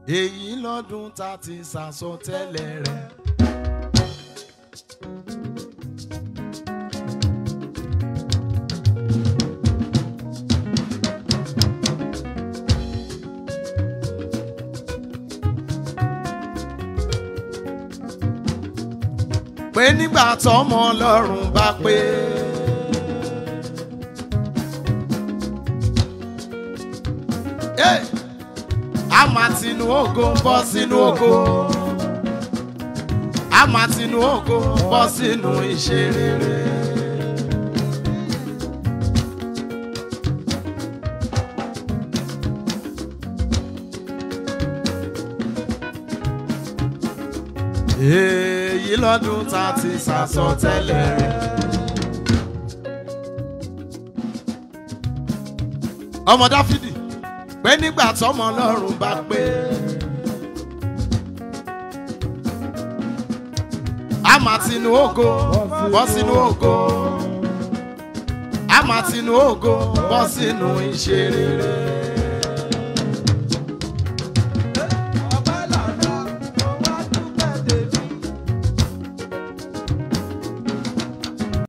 èyí lọ́dún tá a ti sàsọtẹ́lẹ̀ rẹ̀. pé nígbà tọ́mọ ọlọ́run bá pé. Hey! a máa tinú ògo bọ́ sínú ògo a máa tinú ògo bọ́ sínú iṣẹ́ rere. èyí lọ́dún tá a ti sàsọtẹ́lẹ̀ rẹ̀. ọmọ dáfídì pé nígbà tọ́mọ ọlọ́run bá pé. a máa tinú ògo bọ́ sínú ògo a máa tinú ògo bọ́ sínú iṣẹ́ rere.